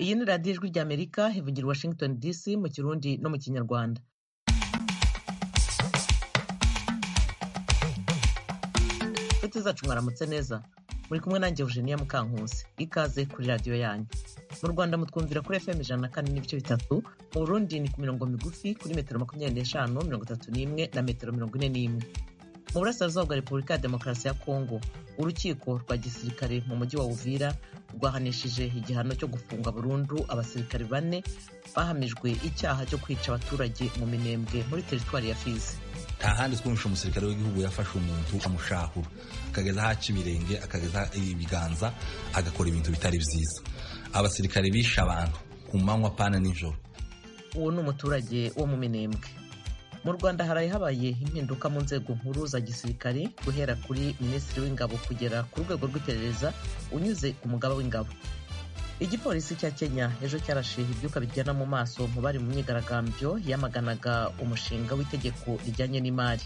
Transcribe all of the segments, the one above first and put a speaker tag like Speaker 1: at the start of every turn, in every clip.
Speaker 1: Iyi ni radiyo ijwi ry'Amerika ivugira i Washington DC mu Kirundi no mu Kinyarwanda inshuti zacu mwaramutse neza muri kumwe nanjye Eugenia Mukankusi ikaze kuri radiyo yanyu mu Rwanda mutwumvira kuri FM ijana na kane n'ibice bitatu mu Burundi ni ku mirongo migufi kuri metero makumyabiri n'eshanu mirongo itatu n'imwe na metero mirongo ine n'imwe mu burasirazuba bwa repubulika ya demokarasi ya kongo urukiko rwa gisirikare mu mujyi wa uvira rwahanishije igihano cyo gufunga burundu abasirikare bane bahamijwe icyaha cyo kwica abaturage mu minembwe muri teritwari ya fizi
Speaker 2: nta handi twumvisha umusirikare w'igihugu yafashe umuntu amushahura akageza aho aca ibirenge akageza aho ibiganza agakora ibintu bitari byiza abasirikare bishe abantu ku manywa pana nijoro
Speaker 1: uwo ni umuturage wo mu minembwe mu rwanda haraye habaye impinduka mu nzego nkuru za gisirikare guhera kuri minisitiri w'ingabo kugera ku rwego rw'iperereza unyuze ku mugaba w'ingabo igipolisi cya kenya ejo cyarashe ibyuka bijyana mu maso mu bari mu myigaragambyo yamaganaga umushinga w'itegeko rijyanye n'imari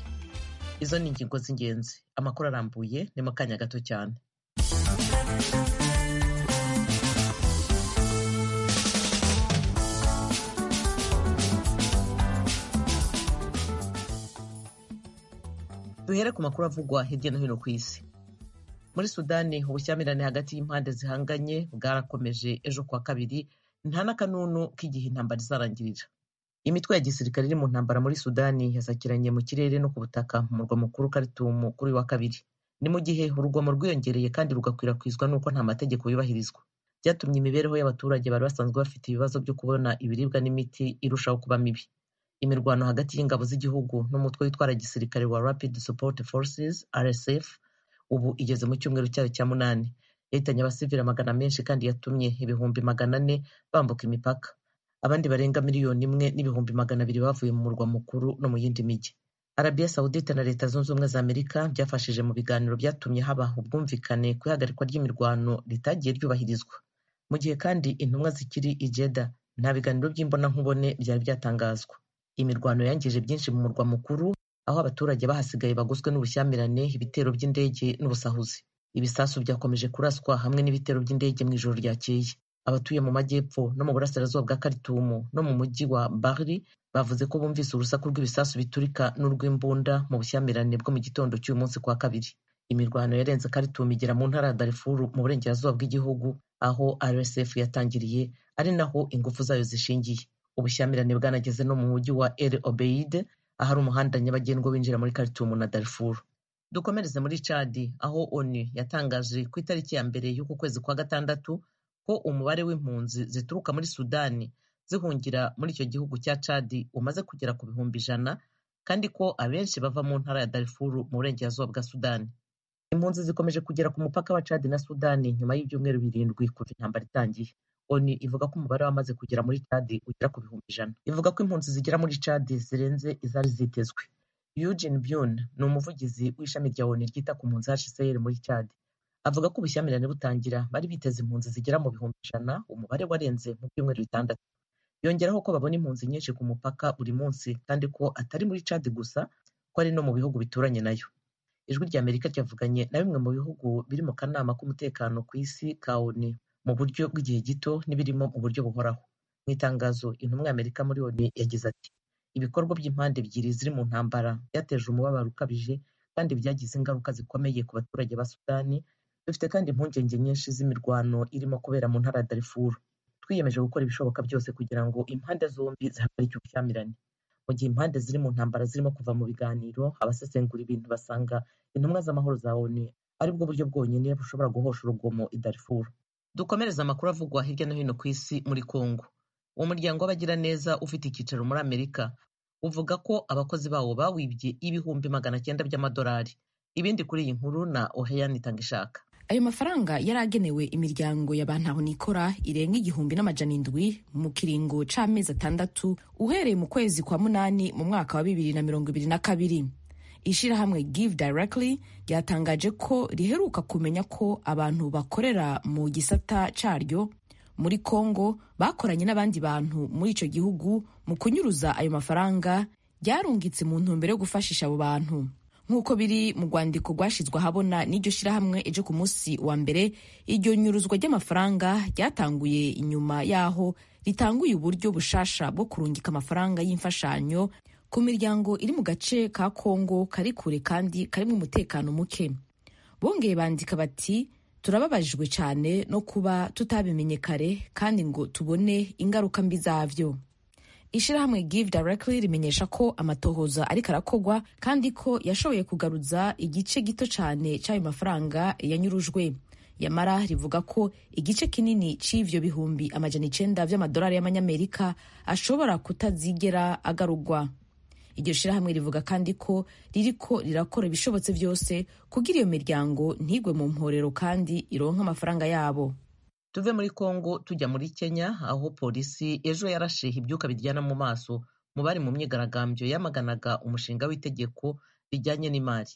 Speaker 1: izo ni ingingo z'ingenzi amakuru arambuye ni mu kanya gato cyane duhere ku makuru avugwa hirya no hino ku isi muri sudani ubushyamirane hagati y'impande zihanganye bwarakomeje ejo kuwa kabiri nta n'akanunu k'igihe intambara izarangirira imitwe ya gisirikare iri mu ntambara muri sudani yasakiranye mu kirere no ku butaka mu murwa mukuru karitumu kuri wa kabiri ni mu gihe urugomo rwiyongereye kandi rugakwirakwizwa n'uko nta mategeko yubahirizwa byatumye imibereho y'abaturage bari basanzwe bafite ibibazo byo kubona ibiribwa n'imiti irushaho kuba mibi imirwano hagati y'ingabo z'igihugu n'umutwe witwara gisirikare wa rapid support forces rsf ubu igeze mu cyumweru cyayo cya munani yahitanye abasivili amagana menshi kandi yatumye ibihumbi magana ane bambuka imipaka abandi barenga miliyoni imwe n'ibihumbi magana abiri bavuye mu murwa mukuru no mu yindi mijyi arabiya sawudite na leta zunze ubumwe za amerika byafashije mu biganiro byatumye haba ubwumvikane ku ihagarikwa ry'imirwano ritagiye ryubahirizwa mu gihe kandi intumwa zikiri ijeda nta biganiro by'imbonankubone byari byatangazwa imirwano yangije byinshi mu murwa mukuru aho abaturage bahasigaye bagoswe n'ubushyamirane ibitero by'indege n'ubusahuzi ibisasu byakomeje kuraswa hamwe n'ibitero by'indege mu ijoro ryakeye abatuye mu majyepfo no mu burasirazuba bwa karitumu no mu mujyi wa bari bavuze ko bumvise urusaku rw'ibisasu biturika n'urw'imbunda mu bushyamirane bwo mu gitondo cy'uyu munsi kwa kabiri imirwano yarenze karitumu igera mu ntara ya darifuru mu burengerazuba bw'igihugu aho rsf yatangiriye ari naho ingufu zayo zishingiye ubushyamirane bwanageze no mu mujyi wa el obeide ahari umuhanda nyabagendwa winjira muri karitumu na darifuru dukomereze muri cadi aho onu yatangaje ku itariki ya mbere y'uku kwezi kwa gatandatu ko umubare w'impunzi zituruka muri sudani zihungira muri icyo gihugu cya cadi umaze kugera ku bihumbi ijana kandi ko abenshi bava mu ntara ya darifuru mu burengerazuba bwa sudani impunzi zikomeje kugera ku mupaka wa cadi na sudani nyuma y'ibyumweru birindwi kuva intambara itangiye oni ivuga ko umubare w'amaze kugera muri cadi ugera ku bihumbi ijana ivuga ko impunzi zigera muri cadi zirenze izari zitezwe Eugene Byun ni umuvugizi w'ishami rya oni ryita ku mpunzi hcr muri cadi avuga ko ubushyamirane butangira bari biteze impunzi zigera mu bihumbi ijana umubare warenze mu byumweru bitandatu yongeraho ko babona impunzi nyinshi ku mupaka buri munsi kandi ko atari muri cadi gusa ko ari no mu bihugu bituranye nayo ijwi rya amerika ryavuganye na bimwe mu bihugu biri mu kanama k'umutekano ku isi ka oni mu buryo bw'igihe gito n'ibirimo mu buryo buhoraho mu itangazo intumwa y'amerika muri oni yagize ati ibikorwa by'impande ebyiri ziri mu ntambara byateje umubabaro ukabije kandi byagize ingaruka zikomeye ku baturage ba sudani dufite kandi impungenge nyinshi z'imirwano irimo kubera mu ntara ya darifuru twiyemeje gukora ibishoboka byose kugira ngo impande zombi zihagarike ubushyamirane mu gihe impande ziri mu ntambara zirimo kuva mu biganiro abasesengura ibintu basanga intumwa z'amahoro za oni aribwo buryo bwonyine bushobora guhosha urugomo i darifuru dukomereza amakuru avugwa hirya no hino ku isi muri kongo umuryango w'abagiraneza ufite icyicaro muri amerika uvuga ko abakozi bawo bawibye ibihumbi magana cyenda by'amadolari ibindi kuri iyi nkuru na oheya nitanga ishaka
Speaker 3: ayo mafaranga yari agenewe imiryango ya bantahonikora irenga igihumbi n'amajana indwi mu kiringo c'amezi atandatu uhereye mu kwezi kwa munani mu mwaka wa bibiri na mirongo ibiri na kabiri ishirahamwe give directly ryatangaje ko riheruka kumenya ko abantu bakorera mu gisata cyaryo muri congo bakoranye n'abandi bantu muri icyo gihugu mu kunyuruza ayo mafaranga ryarungitse mu ntumbero yo gufashisha abo bantu nk'uko biri mu rwandiko rwashyizwe ahabona n'iryo shyirahamwe ejo ku munsi wa mbere iryo nyuruzwa ry'amafaranga ryatanguye inyuma y'aho ritanguye uburyo bushasha bwo kurungika amafaranga y'imfashanyo ku miryango iri mu gace ka kongo kari kure kandi karimo umutekano muke bongeye bandika bati turababajijwe cyane no kuba tutabimenye kare kandi ngo tubone ingaruka mbi zabyo ishyirahamwe give directly rimenyesha ko amatohoza ariko arakogwa kandi ko yashoboye kugaruza igice gito cyane cy'ayo mafaranga yanyurujwe yamara rivuga ko igice kinini cy'ivyo bihumbi amajana icenda vy'amadolari y'amanyamerika ashobora kutazigera agarurwa iryo shyirahamwe rivuga kandi ko ririko rirakora ibishobotse byose kugira iyo miryango ntigwe mu mporero kandi ironka amafaranga yabo
Speaker 1: tuve muri kongo tujya muri kenya aho polisi ejo yarashiha ibyuka biryana mu maso mu bari mu myigaragambyo yamaganaga umushinga w'itegeko rijyanye n'imari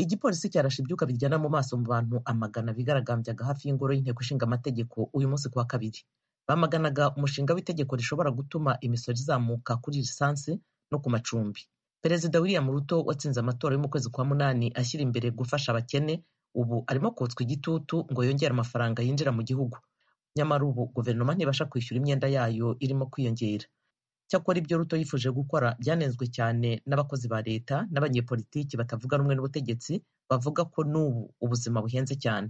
Speaker 1: igipolisi cyarashe ibyuka biryana mu maso mu bantu amagana bigaragambyaga hafi y'ingoro y'inteko ishinga amategeko uyu munsi kuwa kabiri bamaganaga umushinga w'itegeko rishobora gutuma imisoro izamuka kuri lisansi no ku macumbi perezida william ruto watsinze amatora yo mu kwezi kwa munani ashyira imbere gufasha abakene ubu arimo kotswa igitutu ngo yongere amafaranga yinjira mu gihugu nyamara ubu guverinoma ntibasha kwishyura imyenda yayo irimo kwiyongera cyakora ibyo ruto yifuje gukora byanenzwe cyane n'abakozi ba leta n'abanyepolitiki batavuga rumwe n'ubutegetsi bavuga ko n'ubu ubuzima buhenze cyane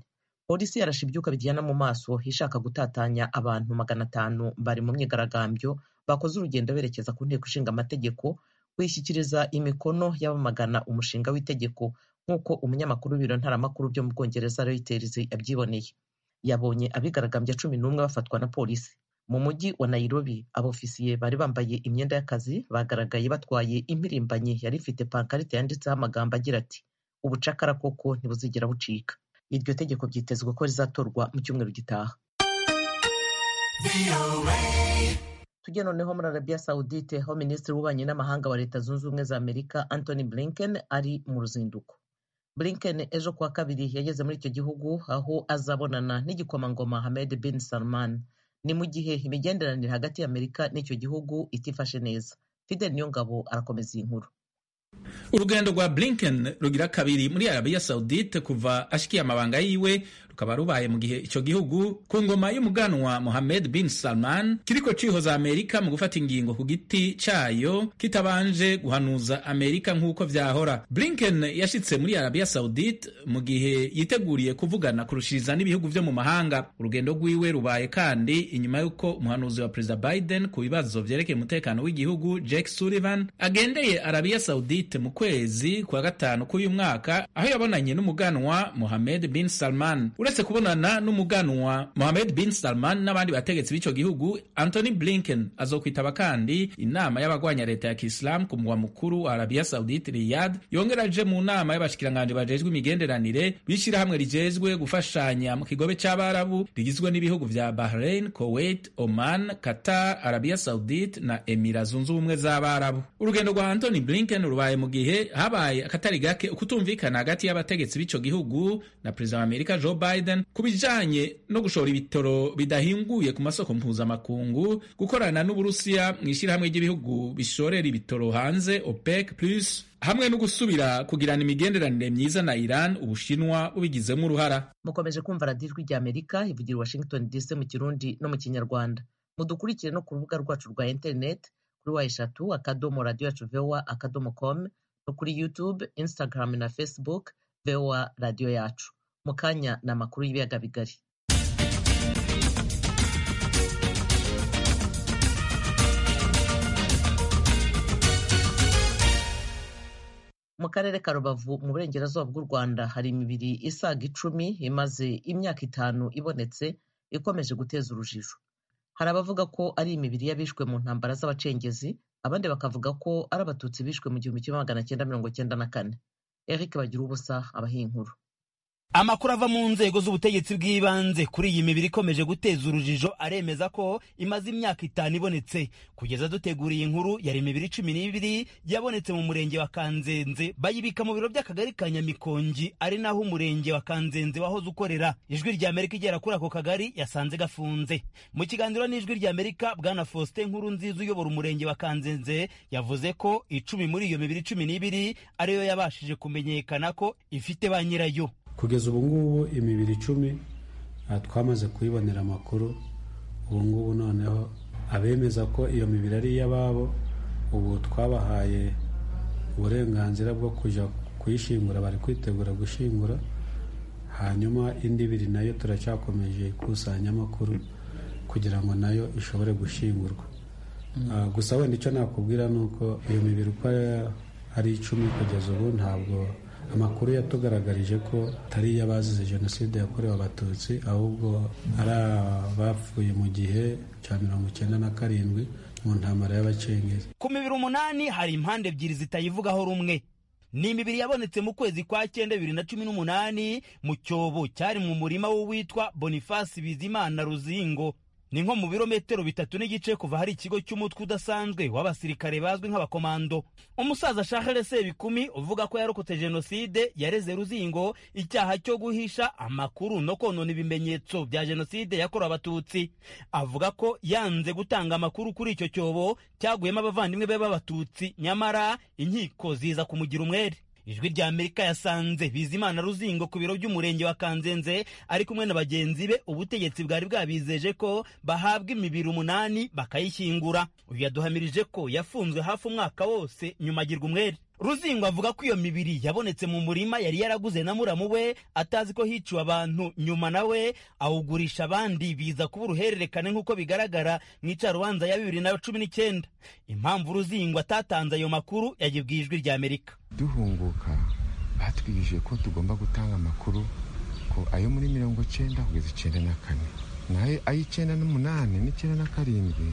Speaker 1: polisi yarashe ibyuka bijyana mu maso ishaka gutatanya abantu magana atanu bari mu myigaragambyo bakoze urugendo berekeza ku nteko ishinga amategeko kuyishyikiriza imikono y'abamagana umushinga w'itegeko nk'uko umunyamakuru w'ibiro ntaramakuru byo mu bwongereza reuters yabyiboneye yabonye abigaragambya cumi n'umwe bafatwa na polisi mu mujyi wa nairobi abofisiye bari bambaye imyenda y'akazi bagaragaye batwaye impirimbanyi yari ifite pankarite yanditseho amagambo agira ati ubucakara koko ntibuzigera bucika iryo tegeko byitezwe ko rizatorwa mu cyumweru gitaha tujye noneho muri arabiya sawudite aho minisitiri w'ububanyi n'amahanga wa leta zunze ubumwe za amerika anthony blinken ari mu ruzinduko blinken ejo kuwa kabiri yageze muri icyo gihugu aho azabonana n'igikomangoma hamed bin salman ni mu gihe imigenderanire hagati y'amerika n'icyo gihugu itifashe neza fidel niyongabo arakomeza iyi nkuru
Speaker 4: urugendo rwa blinken rugira kabiri muri arabiya sawudite kuva ashikiye amabanga yiwe rukaba rubaye mu gihe icyo gihugu ku ngoma y'umuganwa mohamed bin salman kiriko cihoza amerika mu gufata ingingo ku giti cayo kitabanje guhanuza amerika nk'uko vyahora blinken yashitse muri arabiya sawudite mu gihe yiteguriye kuvugana kurushiriza n'ibihugu vyo mu mahanga urugendo rwiwe rubaye kandi inyuma y'uko umuhanuzi wa perezida biden ku bibazo vyerekeye umutekano w'igihugu jake sullivan agendeye arabiya sawudite mu kwezi kwa gatanu k'uyu mwaka aho yabonanye n'umuganwa Mohamed bin Salman. Uretse kubonana n'umuganwa Mohamed bin Salman n'abandi bategetsi b'icyo gihugu, Anthony Blinken azokwitaba kandi inama y'abagwanya leta ya Kiislamu ku mugwa mukuru wa Arabia Saudite Riyadh, yongera aje mu nama y'abashikiranganje bajejwe imigenderanire b'ishyirahamwe rijejwe gufashanya mu kigobe c'abarabu rigizwe n'ibihugu vya Bahrain, Kuwait, Oman, Qatar, Arabia Saudite na Emira zunze ubumwe z'abarabu. Urugendo rwa Anthony Blinken rubaye mu gihe habaye akatari gake ukutumvikana hagati y'abategetsi b'ico gihugu na perezida wa amerika joe biden ku bijanye no gushora ibitoro bidahinguye ku masoko mpuzamakungu gukorana n'uburusiya mu ishyirahamwe ry'ibihugu bishorera ibitoro hanze opec plus hamwe no gusubira kugirana imigenderanire myiza na iran ubushinwa bubigizemo uruhara
Speaker 1: mukomeje kumva radiyo ijwi rya amerika ivugira washington dc mu kirundi no mu kinyarwanda mudukurikire no ku rubuga rwacu rwa interineti kuri wa eshatu akadomo radiyo yacu vowa akadomo komu no kuri yutube instagram na facebook vowa radiyo yacu mu kanya ni amakuru y'ibiyaga bigari mu karere ka rubavu mu burengerazuba bw'u rwanda hari imibiri isaga icumi imaze imyaka itanu ibonetse ikomeje guteza urujijo hari abavuga ko ari imibiri y'abishwe mu ntambara z'abacengezi abandi bakavuga ko ari abatutsi bishwe mu gihumbi kimwe magana cyenda mirongo cyenda na kane eric bagira ubusa abaha inkuru
Speaker 5: amakuru ava mu nzego z'ubutegetsi bw'ibanze kuri iyi mibiri ikomeje guteza urujijo aremeza ko imaze imyaka itanu ibonetse kugeza dutegura iyi nkuru yari imibiri cumi n'ibiri yabonetse mu murenge wa kanzenze bayibika mu biro by'akagari ka nyamikongi ari naho umurenge wa kanzenze wahoze ukorera ijwi ry'amerika igera kuri ako kagari yasanze gafunze mu kiganiro n'ijwi ry'amerika bwana faustin nkuru nziza uyobora umurenge wa kanzenze yavuze ko icumi muri iyo mibiri cumi n'ibiri ariyo yabashije kumenyekana ko ifite ba nyirayo
Speaker 6: kugeza ubu ngubu imibiri icumi ah, twamaze kuyibonera amakuru ubu ngubu noneho abemeza ko iyo mibiri ari iy'ababo ubu twabahaye uburenganzira bwo kujya kuyishingura bari kwitegura gushingura hanyuma indi ibiri nayo turacyakomeje ikusanya amakuru kugira ngo nayo ishobore gushingurwa Ah, gusa wenda icyo nakubwira ni uko iyo mibiri uko ari icumi kugeza ubu ntabwo amakuru yatugaragarije ko atari iy'abazize jenoside yakorewe abatutsi ahubwo ari abapfuye mu gihe cya mirongo icyenda na karindwi mu ntambara y'abacengezi
Speaker 5: ku mibiri umunani hari impande ebyiri zitayivugaho rumwe ni imibiri yabonetse mu kwezi kwa cyenda bibiri na cumi n'umunani mu cyobo cyari mu murima w'uwitwa bonifasi bizimana ruzingo ni nko mu birometero bitatu n'igice kuva hari ikigo cy'umutwe udasanzwe w'abasirikare bazwi nk'abakomando umusaza shahere sebikumi uvuga ko yarokotse jenoside yareze ruzingo icyaha cyo guhisha amakuru no konona ibimenyetso bya jenoside yakorewe abatutsi avuga ko yanze gutanga amakuru kuri icyo cyobo cyaguyemo abavandimwe be b'abatutsi nyamara inkiko ziza kumugira umwere ijwi rya amerika yasanze bizimana ruzingo ku biro by'umurenge wa kanzenze ari kumwe na bagenzi be ubutegetsi bwari bwabizeje ko bahabwa imibiri umunani bakayishyingura uyu yaduhamirije ko yafunzwe hafi umwaka wose nyuma agirwa umwere ruzingo avuga ko iyo mibiri yabonetse mu murima yari yaraguze na muramu we atazi ko hiciwe abantu nyuma nawe awugurisha abandi biza kuba uruhererekane nk'uko bigaragara mu icarubanza ya bibiri na cumi n'icyenda impamvu ruzingo atatanze ayo makuru yagibwa ijwi rya amerika
Speaker 7: duhunguka batwigishije ko tugomba gutanga amakuru ko ayo muri mirongo cyenda kugeza icyenda na kane nayo ay'icyenda n'umunani n'icyenda na karindwi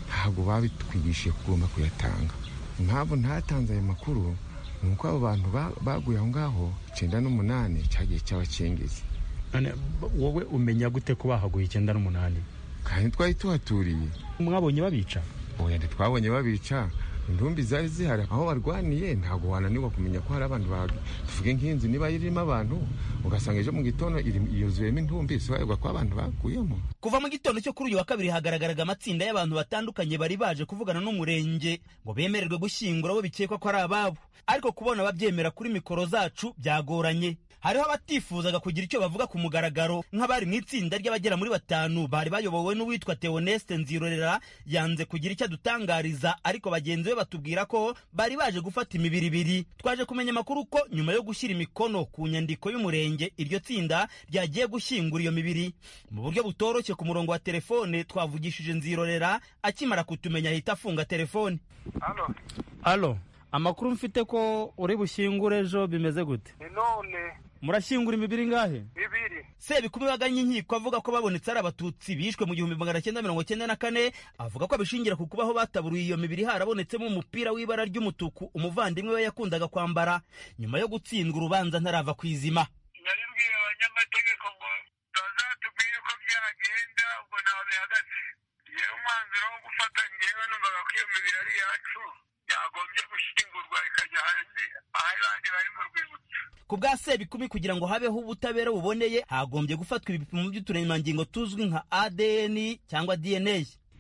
Speaker 7: ntabwo babitwigishije ko ugomba kuyatanga impamvu ntatanze ayo makuru ni uko abo bantu ba- baguye aho ngaho icyenda n'umunani cyagiye cy'abakengezi
Speaker 8: none b- wowe umenya gute ko bahaguye icyenda n'umunani
Speaker 7: kandi twari tuhaturiye
Speaker 8: mwabonye babica
Speaker 7: oya ntitwabonye babica intumbi zari zihari aho barwaniye ntabwo wananirwa kumenya ko hari abantu bahaga tuvuge nk'inzu niba irimo abantu ugasanga ejo mu gitondo iri- yuzuyemo intumbi sibarirwa ko abantu bakuyemo
Speaker 5: kuva mu gitondo cyo kuri uyu wa kabiri hagaragaraga amatsinda y'abantu batandukanye bari baje kuvugana n'umurenge ngo bemererwe gushyingura abo bikekwa ko ari ababo ariko kubona ababyemera kuri mikoro zacu byagoranye hariho abatifuzaga kugira icyo bavuga ku mugaragaro nk'abari mu itsinda ry'abagera muri batanu bari bayobowe n'uwitwa Theoneste Nzirorera yanze kugira icyo adutangariza ariko bagenzi be batubwira ko bari baje gufata imibiri ibiri twaje kumenya amakuru ko nyuma yo gushyira imikono ku nyandiko y'umurenge iryo tsinda ryagiye gushyingura iyo mibiri mu buryo butoroshye ku murongo wa telefone twavugishije nzirorera akimara kutumenya ahita afunga telefone
Speaker 8: alo amakuru mfite ko uri bushyingure ejo bimeze gute
Speaker 9: none
Speaker 8: murashyingura imibiri ingahe
Speaker 9: bibiri
Speaker 5: sebikumi baganye inkiko avuga ko babonetse ari abatutsi bishwe mu gihumbi magana cyenda mirongo cyenda na kane avuga ko abishingira ku kubaho bataburiye iyo mibiri harabonetsemo umupira w'ibara ry'umutuku umuvandimwe we yakundaga kwambara nyuma yo gutsindwa urubanza ntarava ku izima
Speaker 9: nabibwiye abanyamategeko ngo bazatubwire uko byagenda ubwo ntaho bihagaze yewe umwanzuro wo gufata ngewe numvaga ko iyo mibiri ari iyacu yagombye gushyingurwa ikajya ahandi ahandi bari mu rwibutso
Speaker 5: ku bwa sebikumi kugira ngo habeho ubutabera buboneye hagombye gufatwa ibipimo by'uturemangingo tuzwi nka adn cyangwa dna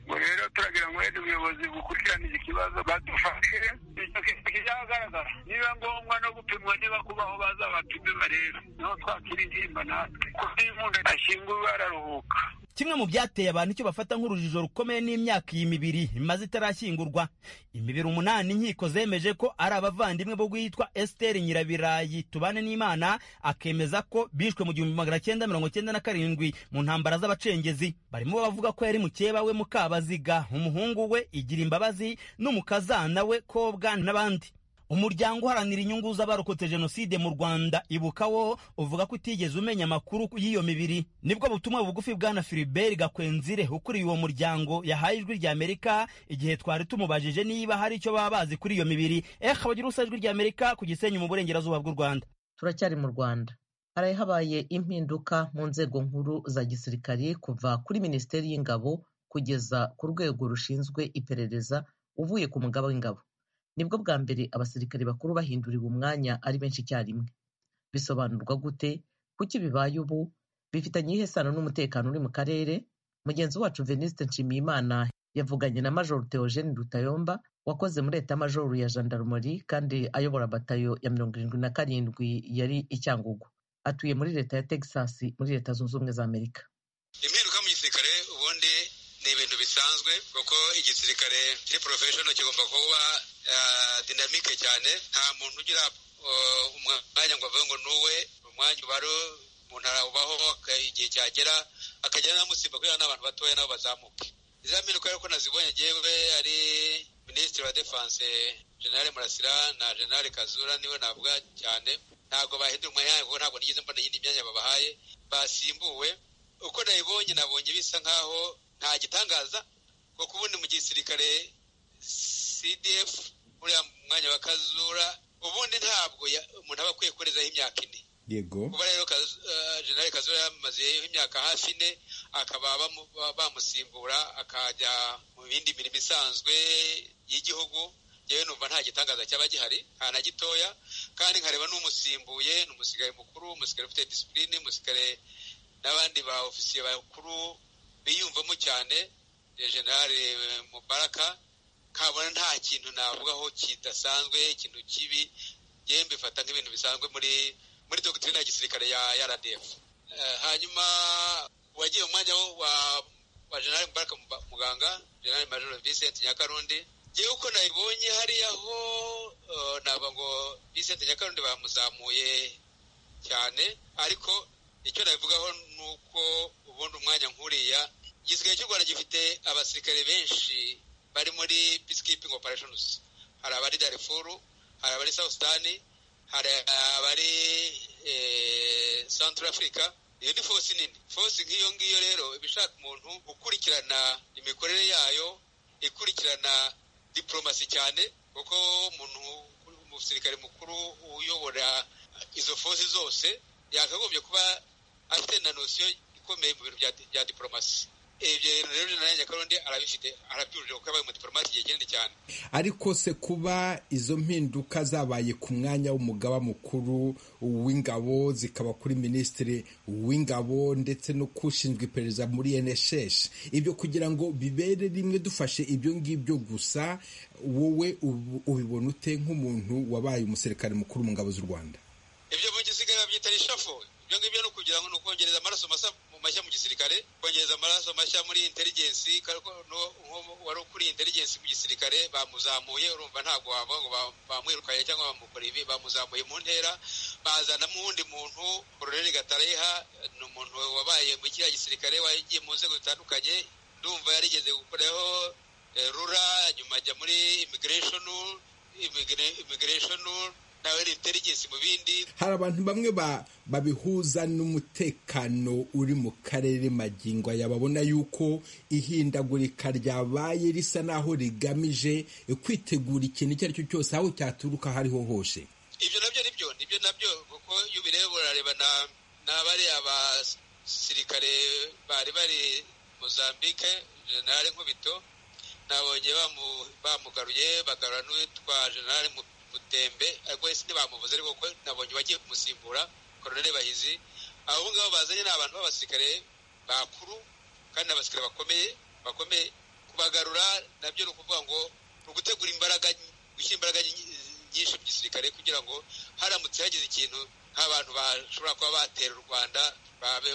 Speaker 9: ubwo rero turagira ngo wenda ubuyobozi bukurikirane iki kibazo badufashe icyo kintu kizagaragara niba ngombwa no gupimwa niba kubaho baza bapime barebe niho twakira intimba natwe kutimunda ashyinguwe araruhuka
Speaker 5: kimwe mu byateye abantu icyo bafata nk'urujijo rukomeye n'imyaka iyi mibiri imaze itarashyingurwa imibiri umunani inkiko zemeje ko ari abavandimwe bo guhitwa esiteri nyirabirayi tubane n'imana akemeza ko bishwe mu gihumbi magana cyenda mirongo cyenda na karindwi mu ntambara z'abacengezi barimo bavuga ko yari mukeba we mukabaziga umuhungu we igira imbabazi n'umukazana we kobwa n'abandi umuryango uharanira inyungu z'abarokotse jenoside mu rwanda ibuka wo uvuga ko utigeze umenya amakuru y'iyo mibiri nibwo butumwa bugufi bwana filibert gakwenzire ukuriye uwo muryango yahaye ijwi ry'amerika igihe twari tumubajije niba hari icyo baba bazi kuri iyo mibiri eh bagira ubusa ijwi ry'amerika ku gisenyi mu burengerazuba bw'u rwanda
Speaker 1: turacyari mu rwanda haraye habaye impinduka mu nzego nkuru za gisirikari kuva kuri minisiteri y'ingabo kugeza ku rwego rushinzwe iperereza uvuye ku mugaba w'ingabo nibwo bwa mbere abasirikari bakuru bahinduriwe umwanya ari benshi icyarimwe bisobanurwa gute kuki bibaye ubu bifitanye iyihe sano n'umutekano uri mu karere mugenzi wacu venuste nshimiyimana yavuganye na majoro theogene rutayomba wakoze muri eta majoro ya jandarumori kandi ayobora batayo ya mirongo irindwi na karindwi yari icyangugu atuye muri leta ya texas muri leta zunze ubumwe za amerika
Speaker 10: impinduka mu gisirikare ubundi ni ibintu bisanzwe kuko igisirikare kiri porofeshono kigomba kuba dinamike cyane nta muntu ugira umwanya ngo avuge ngo nuwe umwanya uba ari mu ntara ubaho igihe cyagera akagera n'amusimba kubera n'abantu batoya nabo bazamuke izi mpinduka ariko nazibonye ngewe ari minisitiri wa defanse generale murasira na generale kazura niwe navuga cyane ntabwo bahindura umwanya kuko ntabwo nigeze mbona iyindi myanya babahaye basimbuwe uko nayibonye nabonye bisa nkaho nta gitangaza kuko ubundi mu gisirikare cdf uriya mwanya wa kazura ubundi ntabwo umuntu aba akwiye kurenzaho imyaka ine
Speaker 11: yego
Speaker 10: kuba rero generale kazura yamazeho imyaka hafi ine akaba bamusimbura akajya mu bindi mirimo isanzwe y'igihugu yewe numva nta gitangaza cyaba gihari nta na gitoya kandi nkareba n'umusimbuye ni umusirikare mukuru umusirikare ufite disipurine umusirikare n'abandi ba ofisiye bakuru biyumvamo cyane generale mubaraka kabona nta kintu navugaho kidasanzwe ikintu kibi yewe mbifata nk'ibintu bisanzwe muri muri dogitirine ya gisirikare ya rdf hanyuma uwagiye mu mwanya wa generale mubaraka muganga generale majoro vincent nyakarundi ngewe uko nabibonye hariya ho ntabwo ngo Vincent nyakarundi bamuzamuye cyane ariko icyo nabivugaho ni uko ubundi umwanya nkuriya igisirikare cy'u rwanda gifite abasirikare benshi bari muri peacekeeping operations hari abari darifuru hari abari south sudan hari abari central africa iyo ni fosi nini fosi nk'iyo ngiyo rero iba ishaka umuntu ukurikirana imikorere yayo ikurikirana diporomasi cyane kuko umuntu umusirikare mukuru uyobora izo fosi zose yakagombye kuba afite na nosiyo ikomeye mu bintu bya diporomasi ibyo rero na nyakarundi arabifite arabyujije kuko yabaye umudipolomati igihe kinini cyane
Speaker 11: ariko se kuba izo mpinduka zabaye ku mwanya w'umugaba mukuru w'ingabo zikaba kuri minisitiri w'ingabo ndetse no kushinzwe iperereza muri NSS ibyo kugira ngo bibere rimwe dufashe ibyo ngibyo gusa wowe ubibona ute nk'umuntu wabaye umusirikare mukuru mu ngabo z'u rwanda
Speaker 10: ibyo mu gisirikare babyita rishafo ibyo ngibyo ni ukugira ngo ni ukongereza amaraso masa mashya mu gisirikare kongereza amaraso mashya muri inteligensi wari kuri inteligensi mu gisirikare bamuzamuye urumva ntabwo wavuga ngo bamwirukanye cyangwa bamukora ibi bamuzamuye mu ntera bazanamo uwundi muntu koroneli gatareha ni umuntu wabaye mu kiriya gisirikare wagiye mu nzego zitandukanye ndumva yarigeze gukoraho rura nyuma ajya muri imigireshoni imigireshoni nawe intelligence mu bindi
Speaker 11: hari abantu bamwe babihuza n'umutekano uri mu karere magingo aya babona yuko ihindagurika ryabaye risa naho rigamije kwitegura ikintu icyo ari cyo cyose aho cyaturuka hariho hose
Speaker 10: ibyo nabyo nibyo nibyo nabyo kuko iyo ubireba urarebana n'abariya basirikare bari bari mozambique generale nkubito nabonye bamugaruye bagarura n'uwitwa generale mutembe ariko wese ntibamuvuze ariko ko nabonye bagiye kumusimbura koroneli bahizi abo ngabo bazanye ni abantu b'abasirikare bakuru kandi ni abasirikare bakomeye bakomeye kubagarura nabyo ni ukuvuga ngo ni ugutegura imbaraga gushyira imbaraga nyinshi mu gisirikare kugira ngo haramutse hagize ikintu nk'abantu bashobora kuba batera u rwanda babe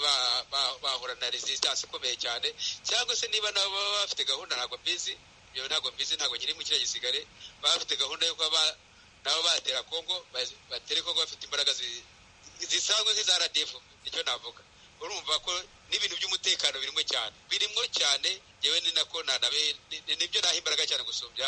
Speaker 10: bahura na resistance ikomeye cyane cyangwa se niba nabo baba bafite gahunda ntabwo mbizi ibyo ntabwo mbizi ntabwo nyiri mu kiriya gisirikare baba bafite gahunda yo kuba nabo batera kongo batera kongo bafite imbaraga zisanzwe nk'iza rdf nicyo navuga urumva ko n'ibintu by'umutekano birimo cyane birimo cyane yewe ni nako nanabe nibyo naha imbaraga cyane gusumbya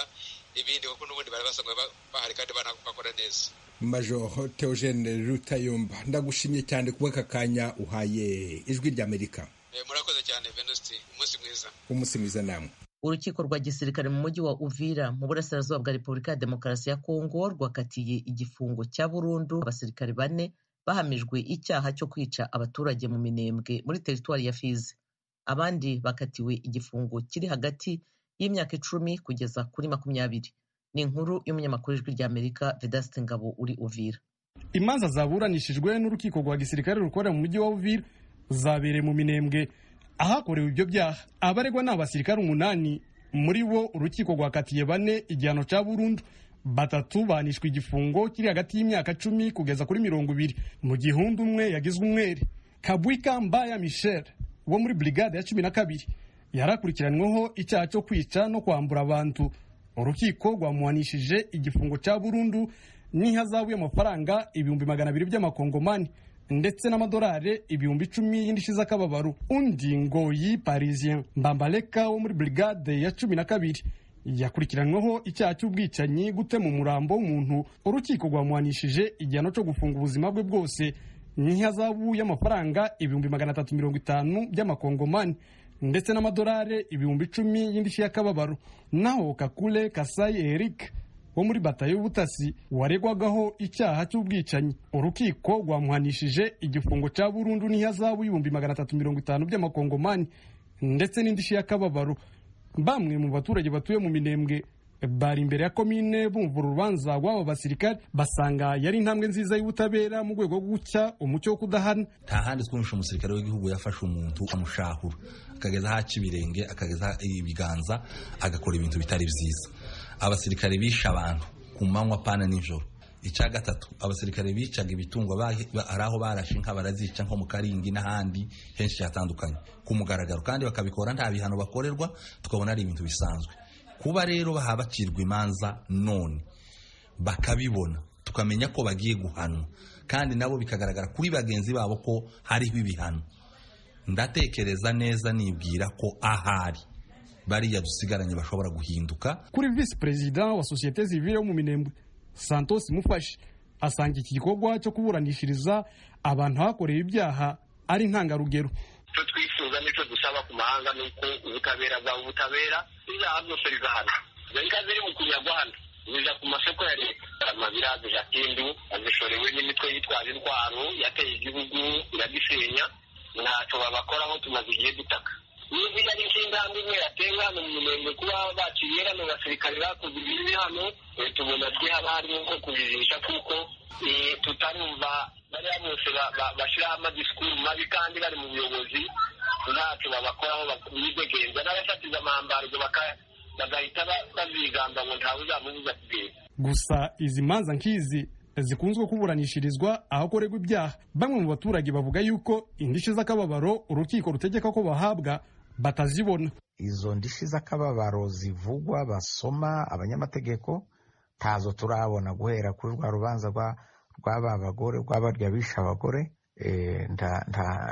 Speaker 10: ibindi kuko n'ubundi bari basanzwe bahari kandi bakora neza
Speaker 11: majoro teogene rutayomba ndagushimye cyane kuba aka kanya uhaye ijwi ry'amerika
Speaker 10: murakoze cyane venusti umunsi mwiza
Speaker 11: umunsi mwiza namwe
Speaker 1: urukiko rwa gisirikare mu mujyi wa uvira mu burasirazuba bwa repubulika ya demokarasi ya kongo rwakatiye igifungo cya burundu abasirikare bane bahamijwe icyaha cyo kwica abaturage mu minembwe muri teritwari ya fizi abandi bakatiwe igifungo kiri hagati y'imyaka icumi kugeza kuri makumyabiri ni inkuru y'umunyamakuru w'ijwi ry'amerika vedasite ngabo uri uvira
Speaker 12: imanza zaburanishijwe n'urukiko rwa gisirikare rukorera mu mujyi wa uvira zabereye mu minembwe ahakorewe ibyo byaha abaregwa ni abasirikare umunani muri bo urukiko rwakatiye bane igihano cya burundu batatu banishwa igifungo kiri hagati y'imyaka cumi kugeza kuri mirongo ibiri mu gihundi umwe yagizwe umwere kabwika mbaya michel wo muri brigade ya cumi na kabiri yarakurikiranyweho icyaha cyo kwica no kwambura abantu urukiko rwamuhanishije igifungo cya burundu n'ihazabu y'amafaranga ibihumbi magana abiri by'amakongomani ndetse n'amadolari ibihumbi icumi y'indishyi z'akababaro undi ngo yi parisien mbambaleka wo muri brigade ya cumi na kabiri yakurikiranyweho icyaha cy'ubwicanyi gutema umurambo w'umuntu urukiko rwamuhanishije igihano cyo gufunga ubuzima bwe bwose n'ihazabu y'amafaranga ibihumbi magana atatu mirongo itanu by'amakongomani ndetse n'amadolari ibihumbi icumi y'indishyi y'akababaro naho kakule kasayi eric wo muri batayo y'ubutasi waregwagaho icyaha cy'ubwicanyi urukiko rwamuhanishije igifungo cya burundu n'ihazabu y'ibihumbi magana atatu mirongo itanu by'amakongomani ndetse n'indishyi y'akababaro bamwe mu baturage batuye mu minembwe bari imbere ya komine bumva urubanza rw'abo basirikare basanga yari intambwe nziza y'ubutabera mu rwego rwo guca umucyo wo kudahana
Speaker 2: nta handi twumvishe umusirikare w'igihugu yafashe umuntu amushahura akageza aho aca ibirenge akageza ibiganza agakora ibintu bitari byiza abasirikare bishe abantu ku manywa pana nijoro icya gatatu abasirikare bicaga ibitungo hari aho barashe inka barazica nko mu karingi n'ahandi henshi hatandukanye ku mugaragaro kandi bakabikora nta bihano bakorerwa tukabona ari ibintu bisanzwe kuba rero bacirwa imanza none bakabibona tukamenya ko bagiye guhanwa kandi nabo bikagaragara kuri bagenzi babo ko hariho ibihano ndatekereza neza nibwira ko ahari bariya dusigaranye bashobora guhinduka
Speaker 12: kuri visi perezida wa sosiyete zivire yo mu minembwe santos mufashe asanga iki gikorwa cyo kuburanishiriza abantu hakorewe ibyaha ari intangarugero
Speaker 13: icyo twifuza n'icyo dusaba ku mahanga ni uko ubutabera bwaba ubutabera ibyaha byose bigahana izo nka ziri mu kunyagwa hano zija ku masoko ya leta amabira dujatindu azishorewe n'imitwe yitwaje intwaro yateye igihugu iradisenya ntacyo babakoraho tumaze igihe dutaka niba iyo ari nk'intambwe imwe yatewe hano mu murenge kuba baciye hano abasirikare bakoze ibibi hano tubona twe haba harimo nko kubirisha kuko tutarumva bariya bose bashyiraho amadisikuru mabi kandi bari mu buyobozi ntacyo babakoraho bidegenza n'abashatiza amambargo bagahita bazigamba ngo ntawe uzamubuza kugenda
Speaker 12: gusa izi manza nk'izi zikunzwe kuburanishirizwa ahakorerwa ibyaha bamwe mu baturage bavuga yuko indishyi z'akababaro urukiko rutegeka ko bahabwa batazibona
Speaker 14: izo ndishyi z'akababaro zivugwa basoma abanyamategeko ntazo turabona guhera kuri rwa rubanza rw'aba bagore rw'abarya bishe abagore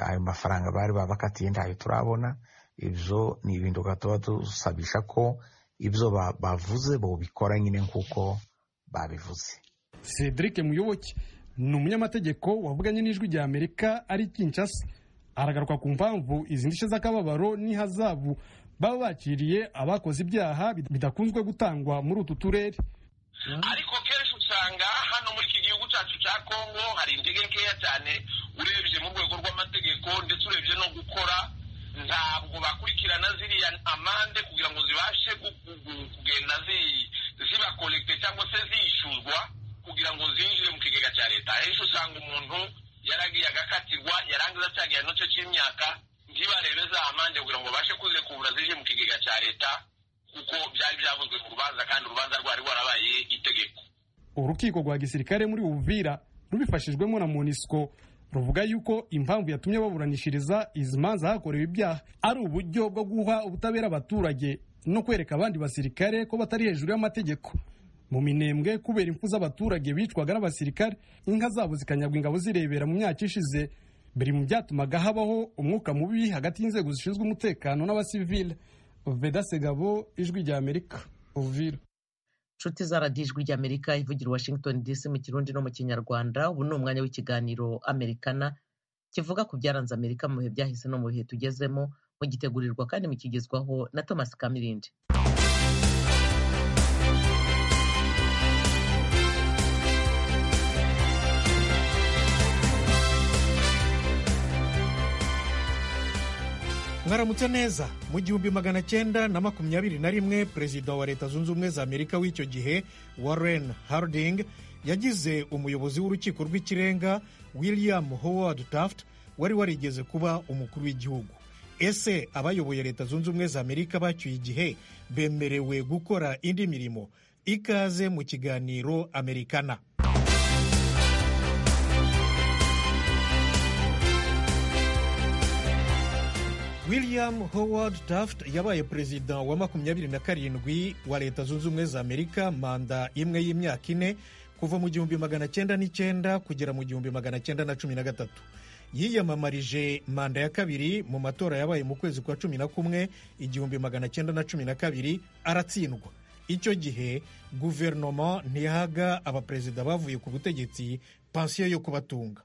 Speaker 14: ayo mafaranga bari babakatiye ntayo turabona ibyo ni ibintu tuba dusabisha ko ibyo bavuze bobikora nyine nk'uko babivuze
Speaker 12: cedric muyoboke ni umunyamategeko wavuganye n'ijwi rya amerika ari kinshasa aragaruka ku mpamvu izi ndishyi z'akababaro n'ihazabu baba bakiriye abakoze ibyaha bidakunzwe gutangwa muri utu turere
Speaker 13: ariko kenshi usanga hano muri iki gihugu cyacu cya kongo hari intege nkeya cyane urebye mu rwego rw'amategeko ndetse urebye no gukora ntabwo bakurikirana ziriya amande kugira ngo zibashe kugenda zibakorekite cyangwa se zishyurwa kugira ngo zinjire mu kigega cya leta henshi usanga umuntu yaragiye agakatirwa yarangiza cyagiye n'icyo cy'imyaka ntibarebe za amande kugira ngo babashe kuzikura zije mu kigega cya leta kuko byari byavuzwe ku rubanza kandi urubanza rwari rwarabaye itegeko
Speaker 12: urukiko rwa gisirikare muri ubuvira rubifashijwemo na monisco ruvuga yuko impamvu yatumye baburanishiriza izi manza hakorewe ibyaha ari uburyo bwo guha ubutabera abaturage no kwereka abandi basirikare ko batari hejuru y'amategeko mu minembwe kubera impfu z'abaturage bicwaga n'abasirikare inka zabo zikanyagwa ingabo zirebera mu myaka ishize biri mu byatumaga habaho umwuka mubi hagati y'inzego zishinzwe umutekano n'abasivile veda segabo ijwi rya amerika uvira
Speaker 1: inshuti za radiyo ijwi rya amerika ivugira washington dc mu kirundi no mu kinyarwanda ubu ni umwanya w'ikiganiro amerikana kivuga ku byaranze amerika mu bihe byahise no mu bihe tugezemo mugitegurirwa kandi mukigezwaho na thomas kamirindi
Speaker 15: mwaramutse neza mu gihumbi magana cyenda na makumyabiri na rimwe perezida wa leta zunze ubumwe za amerika w'icyo gihe warren harding yagize umuyobozi w'urukiko rw'ikirenga william howard taft wari warigeze kuba umukuru w'igihugu ese abayoboye leta zunze ubumwe za amerika bacyuye igihe bemerewe gukora indi mirimo ikaze mu kiganiro amerikana william howard taft yabaye perezida wa makumyabiri na karindwi wa leta zunze ubumwe za amerika manda imwe y'imyaka ine kuva mu gihumbi magana cyenda n'icyenda kugera mu gihumbi magana cyenda na cumi na gatatu yiyamamarije manda ya kabiri mu matora yabaye mu kwezi kwa cumi na kumwe igihumbi magana cyenda na cumi na kabiri aratsindwa icyo gihe guverinoma ntiyahaga abaperezida bavuye ku butegetsi pansiyo yo kubatunga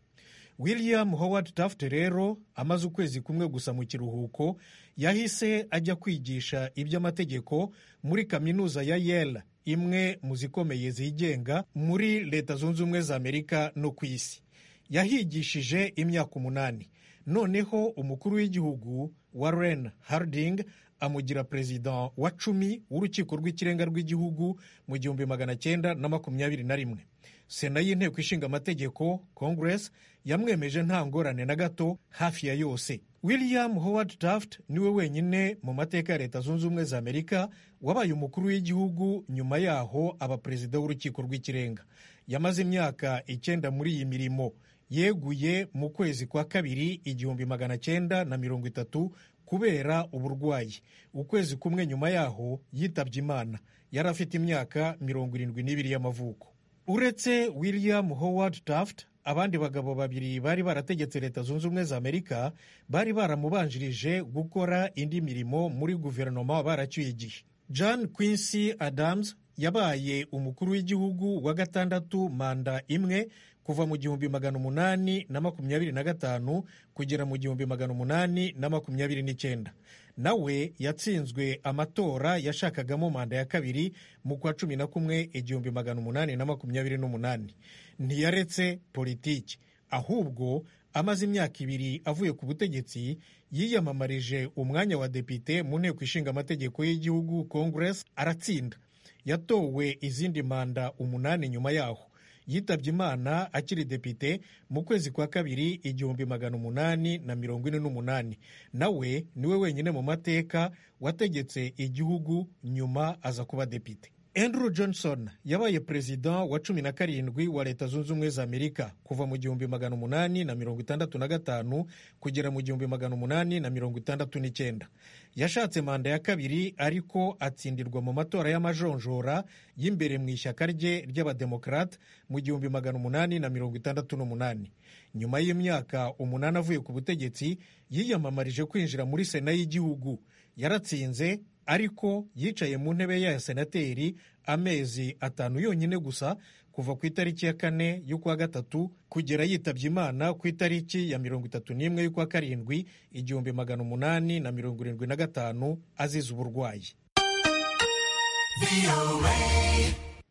Speaker 15: william howard taft rero amaze ukwezi kumwe gusa mu kiruhuko yahise ajya kwigisha iby'amategeko muri kaminuza ya yale imwe mu zikomeye zigenga muri leta zunze ubumwe za amerika no ku isi yahigishije imyaka umunani noneho umukuru w'igihugu warren harding amugira perezida wa cumi w'urukiko rw'ikirenga rw'igihugu mu gihumbi magana cyenda na makumyabiri na rimwe sena y'inteko ishinga amategeko congress yamwemeje nta ngorane na gato hafi ya yose william howard taft niwe wenyine mu mateka ya leta zunze ubumwe za amerika wabaye umukuru w'igihugu nyuma yaho aba perezida w'urukiko rw'ikirenga yamaze imyaka icyenda muri iyi mirimo yeguye mu kwezi kwa kabiri igihumbi magana cyenda na mirongo itatu kubera uburwayi ukwezi kumwe nyuma yaho yitabye imana yari afite imyaka mirongo irindwi n'ibiri y'amavuko uretse william howard taft abandi bagabo babiri bari barategetse leta zunze ubumwe za amerika bari baramubanjirije gukora indi mirimo muri guverinoma baracyuye igihe john quincy adams yabaye umukuru w'igihugu wa gatandatu manda imwe kuva mu gihumbi magana umunani na makumyabiri na gatanu kugera mu gihumbi magana umunani na makumyabiri n'icyenda nawe yatsinzwe amatora yashakagamo manda ya kabiri mu kwa cumi na kumwe igihumbi magana umunani na makumyabiri n'umunani ntiyaretse politiki ahubwo amaze imyaka ibiri avuye ku butegetsi yiyamamarije umwanya wa depite mu nteko ishinga amategeko y'igihugu congress aratsinda yatowe izindi manda umunani nyuma yaho yitabye imana akiri depite mu kwezi kwa kabiri igihumbi magana umunani na mirongo ine n'umunani nawe niwe wenyine mu mateka wategetse igihugu nyuma aza kuba depite andrew johnson yabaye perezida wa cumi na karindwi wa leta zunze ubumwe za amerika kuva mu gihumbi magana umunani na mirongo itandatu na gatanu kugera mu gihumbi magana umunani na mirongo itandatu n'icyenda yashatse manda ya kabiri ariko atsindirwa mu matora y'amajonjora y'imbere mu ishyaka rye ry'abademokarate mu gihumbi magana umunani na mirongo itandatu n'umunani nyuma y'imyaka umunani avuye ku butegetsi yiyamamarije kwinjira muri sena y'igihugu yaratsinze ariko yicaye mu ntebe ya senateri amezi atanu yonyine gusa kuva ku itariki ya kane y'ukwa gatatu kugera yitabye imana ku itariki ya mirongo itatu n'imwe y'ukwa karindwi igihumbi magana umunani na mirongo irindwi na gatanu azize uburwayi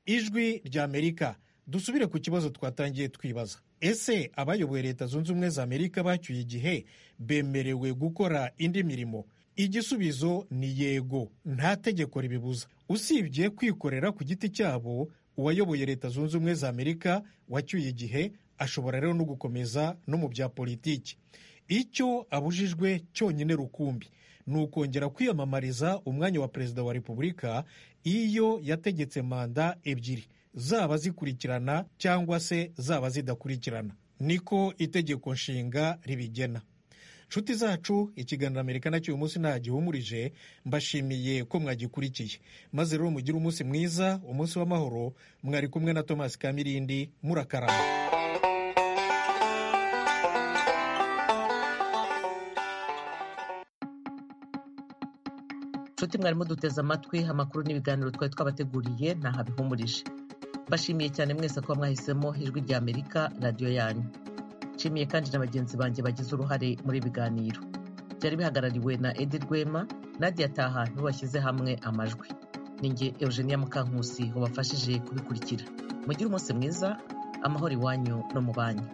Speaker 15: ijwi rya amerika dusubire ku kibazo twatangiye twibaza ese abayoboye leta zunze ubumwe za amerika bacyuye igihe bemerewe gukora indi mirimo igisubizo ni yego nta tegeko ribibuza usibye kwikorera ku giti cyabo uwayoboye leta zunze ubumwe za amerika wacyuye igihe ashobora rero no gukomeza no mu bya politiki icyo abujijwe cyonyine rukumbi ni ukongera kwiyamamariza umwanya wa perezida wa repubulika iyo yategetse manda ebyiri zaba zikurikirana cyangwa se zaba zidakurikirana niko itegeko nshinga ribigena nshuti zacu ikiganiro amerika nacyo uyu munsi ntagihumurije mbashimiye ko mwagikurikiye maze rero mugire umunsi mwiza umunsi w'amahoro mwari kumwe na thomas kamirindi murakarama
Speaker 1: nshuti mwarimo duteze amatwi amakuru n'ibiganiro twari twabateguriye ntahabihumurije mbashimiye cyane mwese kuba mwahisemo ijwi rya amerika radiyo yanyu nshimiye kandi na bagenzi banjye bagize uruhare muri ibiganiro byari bihagarariwe na edi rwema nadia taha nibo bashyize hamwe amajwi ninjye eugenia mukankusi wabafashije kubikurikira mugire umunsi mwiza amahoro iwanyu no mu banyu